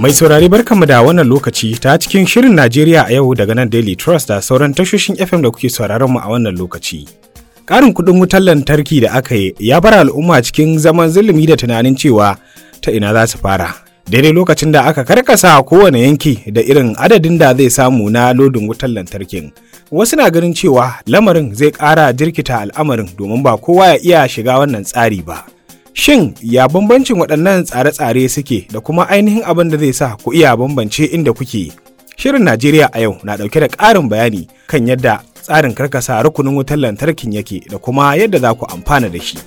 Mai saurari barkanmu da wannan lokaci ta cikin shirin Najeriya a yau daga nan Daily Trust da sauran tashoshin FM da kuke sauraron mu a wannan lokaci. Ƙarin kuɗin wutar lantarki da aka yi ya bar al'umma cikin zaman zulumi da tunanin cewa ta ina za su fara. Daidai lokacin da aka karkasa kowane yanki da irin adadin da zai samu na lodin wutar lantarkin. Wasu na ganin cewa lamarin zai ƙara jirkita al'amarin domin ba kowa ya iya shiga wannan tsari ba. Shin ya bambancin waɗannan tsare-tsare suke da kuma ainihin abin da zai sa ku iya bambance inda kuke? Shirin Najeriya a yau na ɗauke da ƙarin bayani kan yadda tsarin karkasa rukunin wutar lantarkin yake da kuma yadda za ku amfana da shi.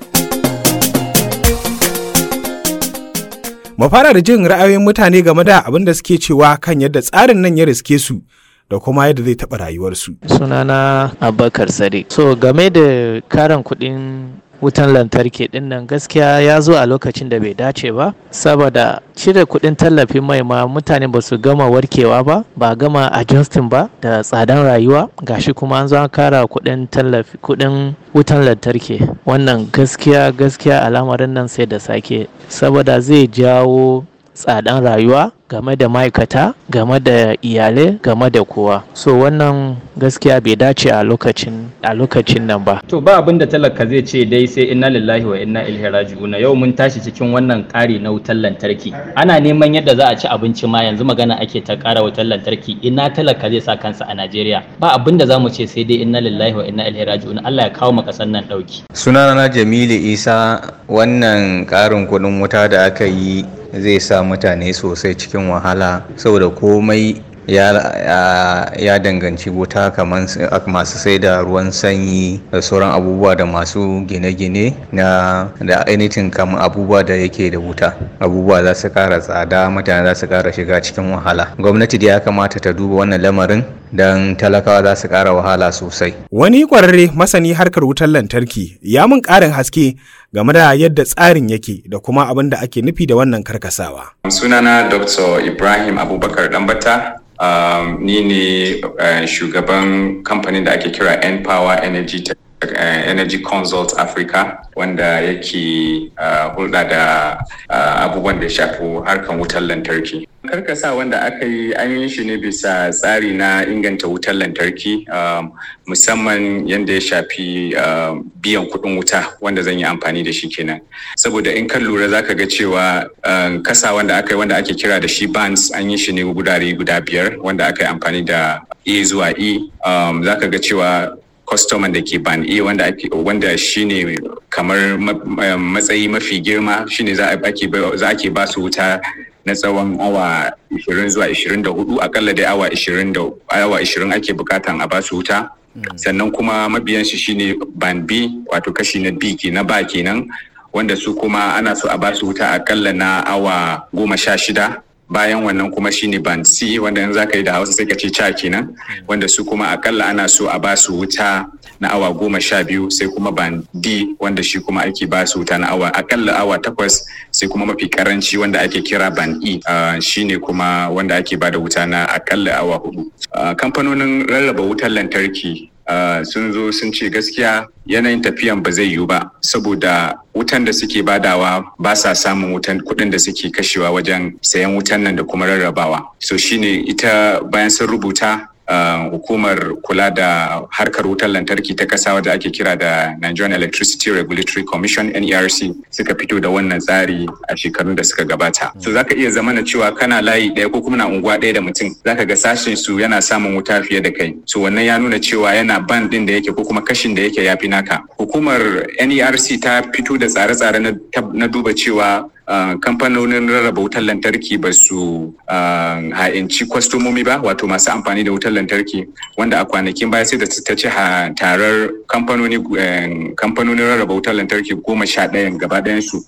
Mu fara da jin ra'ayoyin mutane game da abin da suke cewa kan yadda tsarin nan ya riske su da kuma yadda zai taɓa rayuwarsu. sunana abubakar sadiq so game da karin kuɗin wutan lantarki din nan gaskiya ya zo a lokacin da bai dace ba saboda cire kuɗin tallafin mai ma mutane ba su gama warkewa ba ba gama adjusting ba da tsadan rayuwa gashi kuma an zo an kara kuɗin tallafi kuɗin wutan lantarki wannan gaskiya gaskiya al'amarin nan sai da sake saboda zai jawo tsadan rayuwa game da ma'aikata game da iyalai game da kowa so wannan gaskiya bai dace a lokacin a lokacin nan ba To ba abin da talaka zai ce dai sai inna lillahi wa inna ilaihi raji'un yau mun tashi cikin wannan ƙari na wutar lantarki ana neman yadda za a ci abinci ma yanzu magana ake ta ƙara wutar lantarki ina talaka zai sa kansa a Najeriya ba abin da za mu ce sai dai inna lillahi wa inna ilaihi raji'un Allah ya kawo mu ƙasar nan ɗauki sunana jamilu isa wannan ƙarin kuɗin wuta da aka yi zai sa mutane sosai cikin wahala saboda komai ya, ya, ya danganci wuta kamar masu sai da ruwan sanyi da sauran abubuwa da masu gine-gine na da anything kamar abubuwa da yake da wuta abubuwa za su kara tsada mutane za su kara shiga cikin wahala gwamnati da ya kamata ta duba wannan lamarin don talakawa za su kara wahala sosai Wani ƙwararre masani harkar wutar lantarki ya mun ƙarin haske game da yadda tsarin yake da kuma abin da ake nufi da wannan karkasawa. sunana dr ibrahim abubakar dambata um, ni ne uh, shugaban kamfanin da ake kira n-power energy Tech- uh, energy consult africa wanda yake uh, hulɗa da uh, abubuwan da ya shafi harkan wutar lantarki karkasa wanda aka yi an yi shi ne bisa tsari na inganta wutar lantarki um, musamman yadda ya shafi um, biyan kuɗin wuta wanda zan yi amfani da shi kenan saboda in kan lura zaka ga cewa um, kasa wanda aka yi wanda ake kira da shi bands an yi shi ne gudare guda biyar wanda aka yi amfani da a zuwa e um, zaka ga cewa kwastoman da ke ban A wanda ake wanda shine kamar ma- matsayi mafi girma shine za a ake ba- za ake ba su wuta na tsawon awa 20 zuwa 24 akalla dai awa 20 da awa 20 ake bukatan a ba su wuta sannan kuma mabiyan shi shine ban B wato kashi na B ke na ba kenan wanda su kuma ana so a ba su wuta akalla na awa goma sha shida bayan wannan kuma shine band C wanda yanzu zaka yi da Hausa sai ka ce ca kenan wanda su kuma akalla ana so a ba su wuta na awa goma sha biyu sai kuma band D wanda shi kuma ake ba su wuta na awa akalla awa takwas sai kuma mafi karanci wanda ake kira band E uh, shine kuma wanda ake ba da wuta na akalla awa hudu uh, kamfanonin rarraba wutar lantarki Uh, sun zo sun ce gaskiya yanayin tafiyan ba zai yiwu ba saboda wutan da suke badawa ba sa samun wutan kuɗin da suke kashewa wajen sayan wutan nan da kuma rarrabawa so shine ita bayan sun rubuta Uh, hukumar kula da harkar wutar lantarki ta kasa wadda ake kira da Nigerian Electricity Regulatory Commission NERC suka fito da wannan tsari a shekarun da suka gabata. So zaka iya zamana cewa kana layi ɗaya ko kuma na unguwa ɗaya da mutum zaka ga sashen su yana samun wuta fiye da kai. So wannan ya nuna cewa yana ban ɗin da yake ko kuma kashin da yake yafi naka. Hukumar NERC ta fito da tsare-tsare na, na duba cewa Uh, kamfanonin rarraba wutar lantarki ba su uh, ha'inci kwastomomi ba wato masu amfani da wutar lantarki wanda a kwanakin baya sai da ta ci tarar kamfanoni uh, kamfanonin rarraba wutar lantarki goma sha ɗayan gaba ɗayansu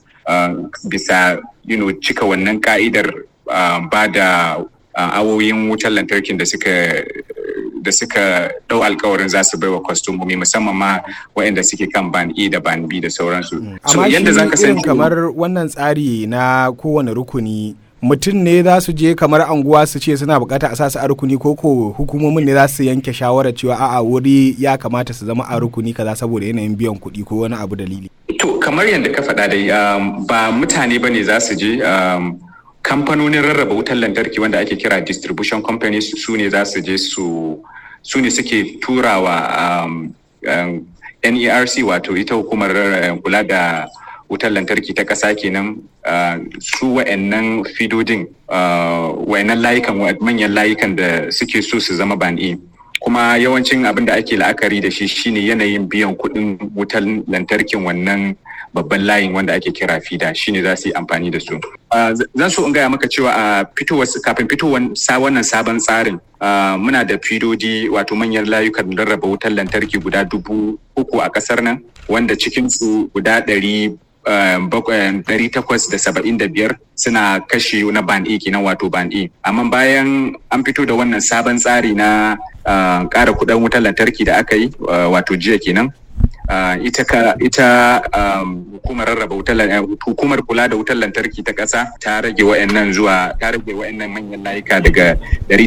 bisa you know, cika wannan ka'idar ba da awoyin wutar lantarkin da suka da suka ɗau alkawarin za su bai wa kwastomomi musamman ma waɗanda suke kan ban E da ban B da sauransu. So yadda za ka san kamar wannan tsari na kowane rukuni mutum ne za su je kamar anguwa su ce suna bukata a sasu a rukuni ko ko hukumomin ne za su yanke shawarar cewa a'a wuri ya kamata su zama a rukuni kaza saboda yanayin biyan kuɗi ko wani abu dalili. To kamar yadda ka faɗa dai ba mutane ba ne za su je kamfanonin rarraba wutar lantarki wanda ake kira distribution companies su ne za su je su su ne suke turawa um, um, NERC wato ita hukumar kula da wutar lantarki ta ƙasa kenan uh, su wa'annan fidodin uh, wa'annan layukan manyan layukan da suke so su zama ban E. kuma yawancin abin da ake la'akari da shi shine yanayin biyan kuɗin wutar lantarkin wannan babban layin wanda ake kira fida shine za su yi amfani da su. Zan so in gaya maka cewa a fitowar kafin fitowar wannan sabon tsarin muna da fidodi wato manyan layukan rarraba wutar lantarki guda dubu uku a kasar nan wanda cikinsu guda ɗari ɗari takwas da saba'in da biyar suna kashi na ban E kenan wato ban E. Amma bayan an fito da wannan sabon tsari na ƙara kuɗin wutar lantarki da aka yi wato jiya kenan Uh, ita ka ita um, hukumar rarraba wutar hukumar kula da wutar lantarki ta ƙasa ta rage wa'annan zuwa ta rage wa'annan manyan layuka daga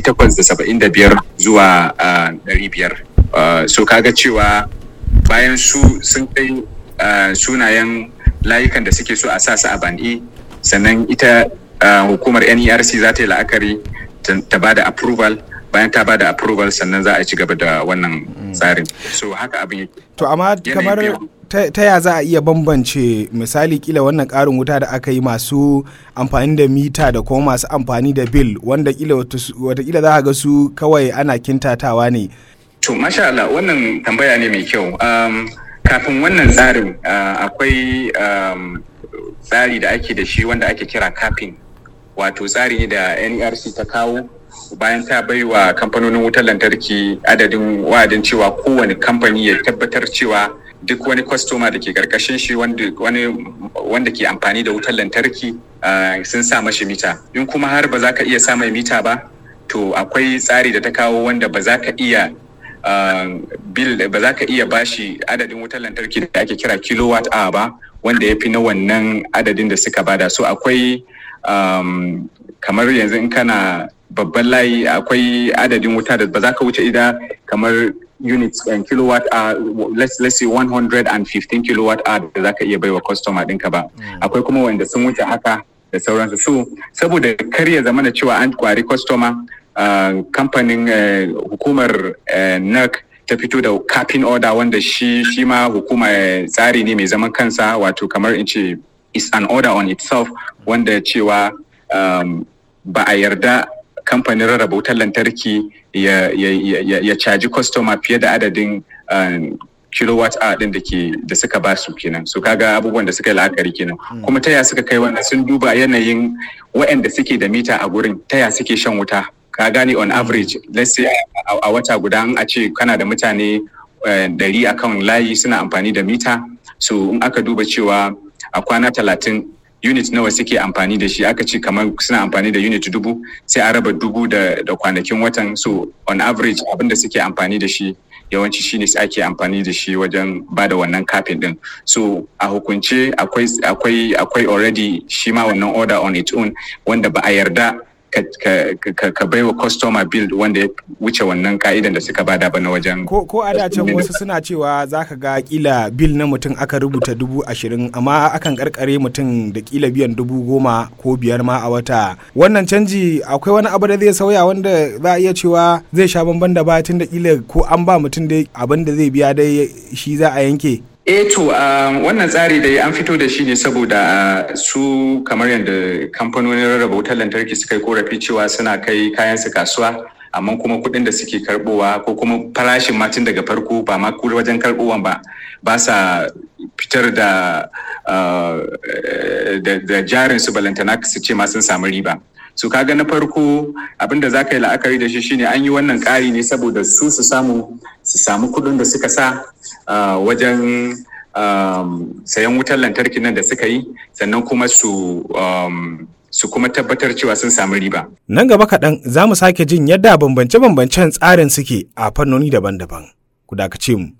875 zuwa uh, 500 uh, so kaga cewa bayan su sun kai uh, sunayen layukan da suke so a sa su a bandi sannan ita uh, hukumar NERC za ta yi la'akari ta ba da approval bayan ta bada approval sannan za a ci gaba da wannan tsarin so haka abin yake to amma kamar ta ya za a iya bambance misali kila wannan karin wuta da aka yi masu amfani da mita da kuma masu amfani da bill wanda kila watakila za a ga su kawai ana kintatawa ne to masha Allah wannan tambaya ne mai kyau um, kafin wannan tsarin uh, akwai um, tsari da ake da shi wanda ake kira capping wato tsari ne da NERC ta kawo bayan ta bai wa kamfanonin wutar lantarki adadin wa'adin cewa kowane kamfani ya tabbatar cewa duk wani kwastoma da ke karkashin shi wanda ke amfani da wutar lantarki sun sa mashi mita in kuma har ba za ka iya sa mai mita ba to akwai tsari da ta kawo wanda ba za ka iya bil ba za ka iya bashi adadin wutar lantarki da ake kira kilowatt hour ba wanda ya fi na wannan adadin da suka bada so akwai kamar yanzu in kana babban layi akwai adadin wuta da ba za ka wuce ida kamar units and kilowatt hour let's let's say 115 kilowatt hour da za ka iya baiwa customer ɗinka ba akwai kuma wanda sun wuce haka da sauransu so saboda kar ya zama da cewa an kwari customer kamfanin hukumar NERC ta fito da capping order wanda shi shi ma hukuma tsari ne mai zaman kansa wato kamar in ce is an order on itself wanda cewa um, ba a yarda kamfanin rarraba wutar lantarki ya, ya, ya, ya caji kwastoma fiye da adadin um, kilowatt hour din da ke da suka ba su kenan so kaga abubuwan da suka yi la'akari kenan kuma taya suka kai wannan sun duba yanayin waɗanda suke da mita a gurin taya suke shan wuta ka gane on average let's say a wata guda a ce kana da mutane dari akan layi suna amfani da mita so in aka duba cewa a kwana talatin unit nawa suke amfani da shi aka ce kamar suna amfani da unit dubu sai a raba dubu da, da kwanakin watan so on average abin da suke amfani da shi yawanci shine ake amfani da shi wajen ba da wannan kafin din so a hukunce akwai akwai akwai already shi ma wannan order on its own wanda ba a yarda ka, ka, ka, ka bai wa customer bill wanda ya wuce wannan ka'idan da suka bada ba na wajen ko, ko a can wasu suna cewa za ka ga kila bill na mutum aka rubuta dubu ashirin amma akan karkare mutum da kila biyan dubu goma ko biyar ma a wata wannan canji akwai wani abu da zai sauya wanda za a iya cewa zai sha bamban da batun da kila ko an ba mutum dai abin da zai biya dai shi za a yanke Eh to uh, wannan tsari da an fito da shi ne saboda uh, su kamar yadda kamfanonin rarraba wutar lantarki suka yi korafi cewa suna kai kayan su kasuwa amma kuma kuɗin da suke karbowa ko kuma farashin matin daga farko ba ma wajen karbowan ba ba sa fitar da da jarin su balantana su ce ma sun samu riba su kaga na farko abinda za ka yi la'akari da shi shine an yi wannan ƙari ne saboda su su samu su samu kuɗin da suka sa wajen sayan wutar lantarki nan da suka yi sannan kuma su su kuma tabbatar cewa sun samu riba. Nan gaba kaɗan za mu sake jin yadda bambance-bambancen tsarin suke a fannoni daban-daban. Ku dakace mu.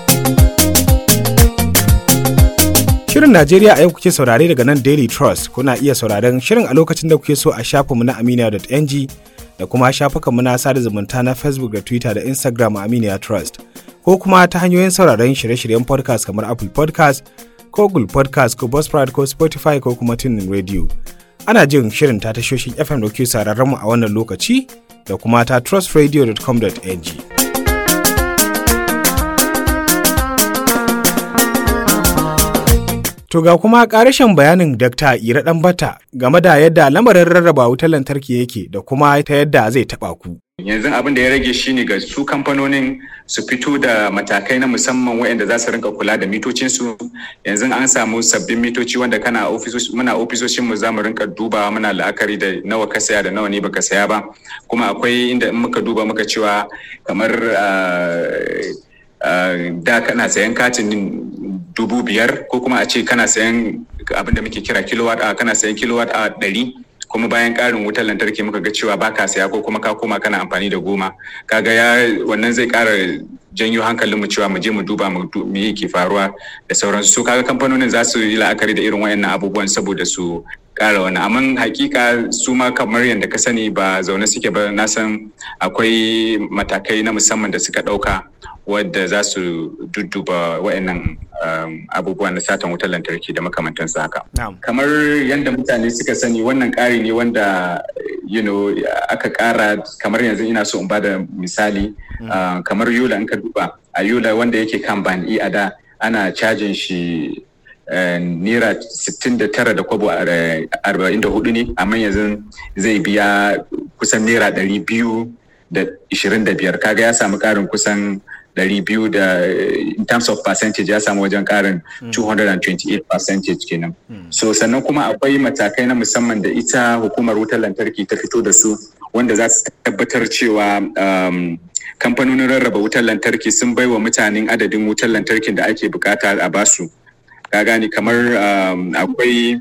Shirin Najeriya a yau kuke saurare daga nan Daily Trust. Kuna iya sauraren shirin a lokacin da kuke so a shafinmu na aminiya.ng da kuma shafukanmu na sada zumunta na Facebook da Twitter da Instagram a Aminiya Trust. Ko kuma ta hanyoyin sauraren shirye-shiryen podcast kamar Apple podcast ko Google podcast ko Buzzsprout ko Spotify ko kuma Tunin Radio. ana jin shirin ta tashoshin FM da ke sararren mu a wannan lokaci da kuma ta trustradio.com.ng. To ga kuma ƙarashin bayanin Dr. Ira Ɗanbata game da yadda lamarin rarraba wutar lantarki yake da kuma ta yadda zai taɓa ku. yanzu abin da ya rage shine ga su kamfanonin su fito da matakai na musamman waɗanda za su rinka kula da mitocinsu yanzu an samu sabbin mitoci wanda kana muna ofisoshin mu za mu rinka duba muna la'akari da nawa ka saya da nawa ne baka saya ba kuma akwai inda in muka duba muka cewa kamar da kana sayan katin dubu biyar ko kuma a ce kana sayan abin da muke kira kilowatt kana sayan kilowatt a ɗari kuma bayan ƙarin wutar lantarki muka ga cewa baka saya ko kuma ka koma kana amfani da goma kaga ya wannan zai ƙara janyo hankalinmu cewa mu je mu duba mu me yake faruwa da sauransu so kaga kamfanonin za su yi la'akari da irin wayannan abubuwan saboda su ƙara wani amma hakika su ma kamar yadda ka sani ba zaune suke ba na san akwai matakai na musamman da suka ɗauka wadda za su dudduba wayannan abubuwan na satan wutar lantarki da makamantansu haka. Kamar yadda mutane suka sani wannan ƙari ne wanda you know, aka ƙara kamar yanzu ina so in ba da misali kamar Yola in ka duba a Yola wanda yake kan ban a da ana cajin shi naira 69 da kwabo 44 ne amma yanzu zai biya kusan naira 225 kaga ya samu ƙarin kusan 200 da in terms of percentage ya samu wajen karin 228 percentage kenan. So sannan kuma akwai matakai na musamman da ita hukumar wutar lantarki ta fito da su wanda za su tabbatar cewa kamfanonin rarraba wutar lantarki sun bai wa mutanen adadin wutar lantarkin da ake bukata a basu. Ka gani kamar akwai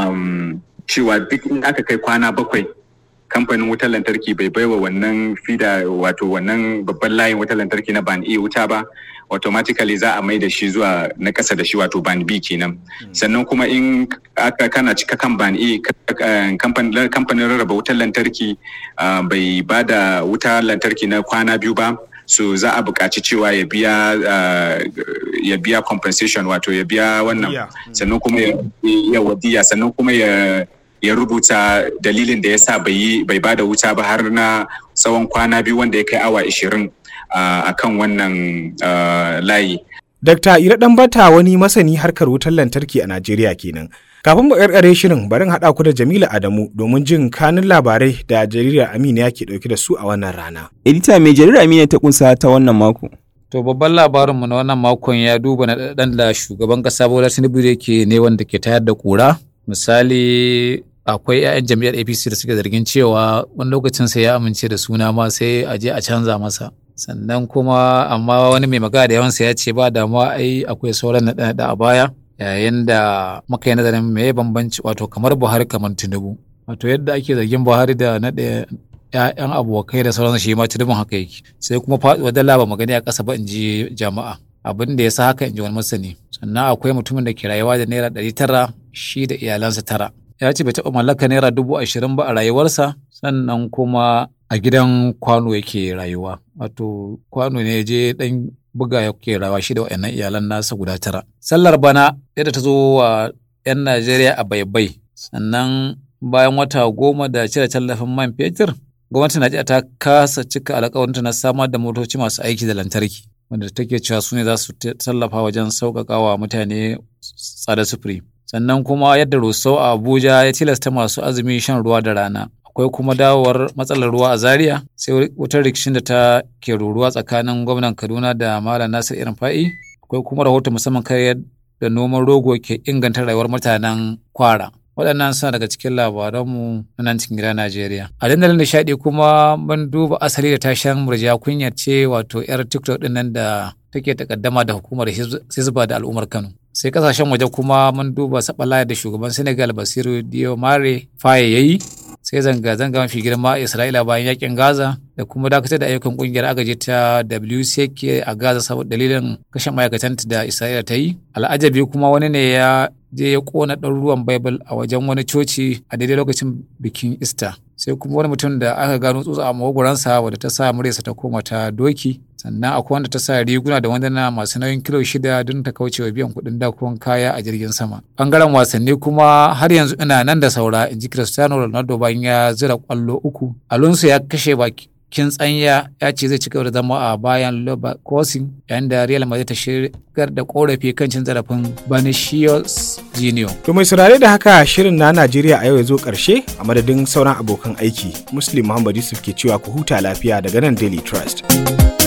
cewa duk in aka kai kwana bakwai kamfanin wutar lantarki bai baiwa wannan fida wato wannan babban layin wutar lantarki na ban A wuta ba automatically za a mai da shi zuwa na ƙasa da shi wato ban B kenan sannan kuma in aka kana cika kan ban A kamfanin rarraba wutar lantarki bai ba da wutar lantarki na kwana biyu ba so za a buƙaci cewa ya biya ya biya compensation wato ya biya wannan sannan kuma ya wadiya sannan kuma ya ya rubuta dalilin da ya sa bai ba da wuta ba har na tsawon kwana biyu wanda ya kai awa 20 a kan wannan layi. Dr. Ira Ɗanbata wani masani harkar wutar lantarki a Najeriya kenan. Kafin mu ƙarƙare shirin barin haɗa ku da Jamila Adamu domin jin kanin labarai da jaridar Amina ke ɗauke da su a wannan rana. Edita mai jaridar Amina ta kunsa ta wannan mako. To babban labarinmu na wannan makon ya duba na ɗan da shugaban ƙasa Bola Tinubu yake ne wanda ke tayar da ƙura. Misali akwai 'ya'yan jam'iyyar apc da suke zargin cewa wani lokacin sai ya amince da suna ma sai a je a canza masa sannan kuma amma wani mai magana da yawansa ya ce ba damuwa ai akwai sauran naɗe-naɗe a baya yayin da muka yi nazarin me bambanci wato kamar buhari kamar tinubu wato yadda ake zargin buhari da naɗe ‘ya'yan abokai da sauransu shi ma tunubun haka yake sai kuma faɗuwa dala ba magani a ƙasa ba in ji jama'a abin da ya sa haka in ji wani masani sannan akwai mutumin da ke rayuwa da naira ɗari tara shi da iyalansa tara ya ce bai taɓa mallaka naira dubu ashirin ba a rayuwarsa sannan kuma a gidan kwano yake rayuwa wato kwano ne je ɗan buga yake rayuwa shi da waɗannan iyalan nasa guda tara sallar bana yadda ta zo wa 'yan najeriya a baibai sannan bayan wata goma da cire tallafin man fetur gwamnatin najeriya ta kasa cika alkawarinta na samar da motoci masu aiki da lantarki wanda take cewa su ne za su tallafa wajen sauƙaƙa wa mutane tsada sufuri sannan kuma yadda rusau a abuja ya tilasta masu azumi shan ruwa da rana akwai kuma dawowar matsalar ruwa a zaria sai wutar rikicin da ta ke ruruwa tsakanin gwamnan kaduna da malam nasir irin fa'i akwai kuma rahoton musamman kan yadda noman rogo ke inganta rayuwar mutanen kwara waɗannan suna daga cikin labaranmu na nan cikin gida Najeriya. A dandalin nishaɗi kuma mun duba asali da tashan murja kunyar ce wato 'yar TikTok ɗin nan da take takaddama da hukumar Hizba da al'ummar Kano. Sai kasashen waje kuma mun duba saɓala da shugaban Senegal Basiru Diomaye Faye ya yi sai zanga-zanga mafi girma a Isra'ila bayan yakin Gaza da kuma dakatar da ayyukan kungiyar agaji ta WCK a Gaza saboda dalilin kashe ma'aikatanta da Isra'ila ta yi. Al'ajabi kuma wani ne ya je ya kona ɗan ruwan Bible a wajen wani coci a daidai lokacin bikin Easter. Sai kuma wani mutum da aka gano tsutsa a magogoransa wadda ta sa muryarsa ta koma ta doki sannan akwai wanda ta sa riguna da wanduna masu nauyin kilo shida don ta kauce wa biyan kuɗin dakuwan kaya a jirgin sama bangaren wasanni kuma har yanzu ina nan da saura in ji cristiano ronaldo bayan ya zira kwallo uku alonso ya kashe baki kin tsanya ya ce zai ci gaba da zama a bayan Leverkusen yayin da Real Madrid ta shigar da korafi kan cin zarafin Vinicius Junior. To mai saurare da haka shirin na Najeriya a yau ya zo ƙarshe a madadin sauran abokan aiki. Muslim Muhammad Yusuf ke cewa ku huta lafiya daga nan Daily Trust.